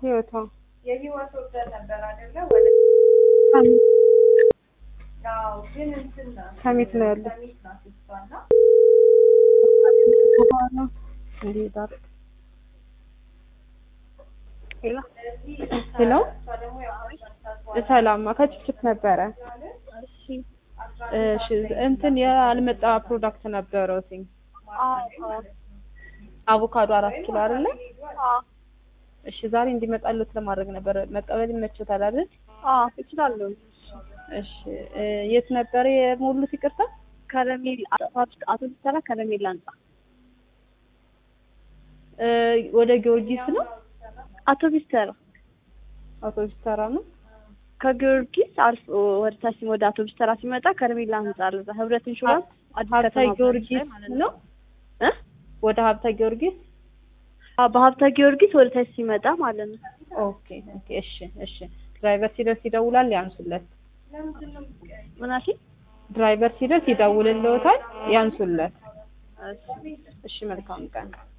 ህይወቷ የህይወት ወርደን ነበር አይደለ? ወደ ሰሚት ያው ግን እንትን ናት ሰሚት ነው ያለው። ሰሚት ናት እሷ እና በኋላ እንዲሄዳል ሄሎ ስለዚህ ሄሎ እሷ ደግሞ ያው አስራ ሰላም ከችፕችፕ ነበረ እሺ እንትን ያልመጣ ፕሮዳክት ነበረው ሲኝ አቮካዶ አራት ኪሎ አይደለ እሺ ዛሬ እንዲመጣሉት ለማድረግ ነበር መቀበል ይመችታል አይደል እችላለሁ። እሺ እ የት ነበር የሞሉት ይቅርታ ከረሜል አቶ ቢሰራ ከረሜል አንጻ እ ወደ ጊዮርጊስ ነው አቶ ቢሰራ አውቶቡስ ተራ ነው ከጊዮርጊስ አልፎ ወደ ታች ወደ አቶ ቢሰራ ሲመጣ ከረሜላ ህንጻ አለ። እዛ ህብረት ኢንሹራንስ አዲስ ሀብተ ከተማ ጊዮርጊስ ማለት ነው እ ወደ ሀብተ ጊዮርጊስ አዎ፣ በሀብተ ጊዮርጊስ ወደ ታች ሲመጣ ማለት ነው። ኦኬ ኦኬ እሺ እሺ ድራይቨር ሲደርስ ይደውላል ያንሱለት ምን አልሽኝ? ድራይቨር ሲደርስ ይደውልልዎታል ያንሱለት እሺ መልካም ቀን